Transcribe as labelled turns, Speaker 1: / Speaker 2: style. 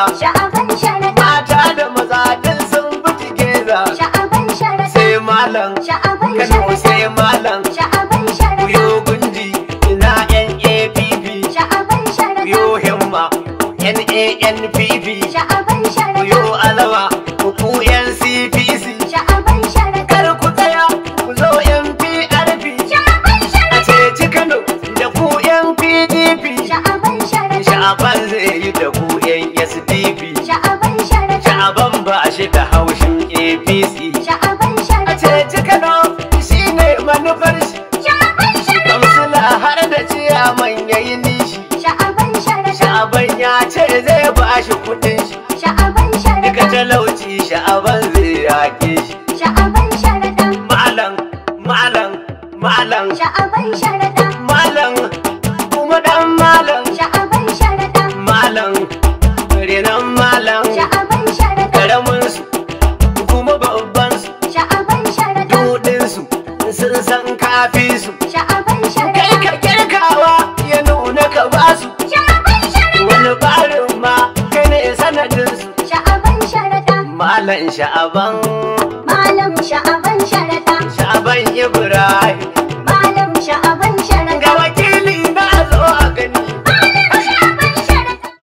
Speaker 1: Sha'aban sharaɗa.
Speaker 2: mata da maza din sun bi geza
Speaker 1: Sha'aban sharaɗa.
Speaker 2: sai malam
Speaker 1: Sha'aban
Speaker 2: kano
Speaker 1: sharaɗa.
Speaker 2: sai malam
Speaker 1: Sha'aban sharaɗa.
Speaker 2: kuyo gundi ina yan app
Speaker 1: Sha'aban sharaɗa.
Speaker 2: kuyo himma nanpp
Speaker 1: Sha'aban sharaɗa.
Speaker 2: kuyo alawa ku yan cpc
Speaker 1: Sha'aban sharaɗa.
Speaker 2: kar ku tsaya ku zo yan prp
Speaker 1: Sha'aban
Speaker 2: a
Speaker 1: sharaɗa.
Speaker 2: ceci kano da ku yan pdp
Speaker 1: Sha'aban sharaɗa.
Speaker 2: sha'aban zai yi da ku yan sdp
Speaker 1: Sha'aban sharaɗa.
Speaker 2: sha'aban ba shi da haushin apc
Speaker 1: Sha'aban
Speaker 2: a
Speaker 1: sharaɗa.
Speaker 2: ceci kano shine manufar shi
Speaker 1: Sha'aban sharaɗa.
Speaker 2: kamsila har da ciyaman yayi nishi
Speaker 1: Sha'aban sharaɗa.
Speaker 2: sha'aban ya ce zai ba shi kudin shi
Speaker 1: Sha'aban
Speaker 2: duka
Speaker 1: sharaɗa.
Speaker 2: talauci sha'aban zai yake shi
Speaker 1: Sha'aban sharaɗa.
Speaker 2: malam malam malam
Speaker 1: Sha'aban sharaɗa.
Speaker 2: malam kuma dan malam
Speaker 1: Sha'aban sharaɗa.
Speaker 2: malam renan malam
Speaker 1: Sha'aban sharaɗa.
Speaker 2: karamin su kuma babban su
Speaker 1: Sha'aban sharaɗa.
Speaker 2: dudin su sun san kafi su
Speaker 1: Sha'aban
Speaker 2: kai
Speaker 1: sharaɗa.
Speaker 2: ka girkawa ya nuna ka basu
Speaker 1: Sha'aban sharaɗa.
Speaker 2: wani barin ma kai ne sanadin su
Speaker 1: Sha'aban sharaɗa.
Speaker 2: malam sha'aban
Speaker 1: Malam sha'aban sharaɗa.
Speaker 2: sha'aban ibrahim
Speaker 1: Malam sha'aban sharaɗa.
Speaker 2: ga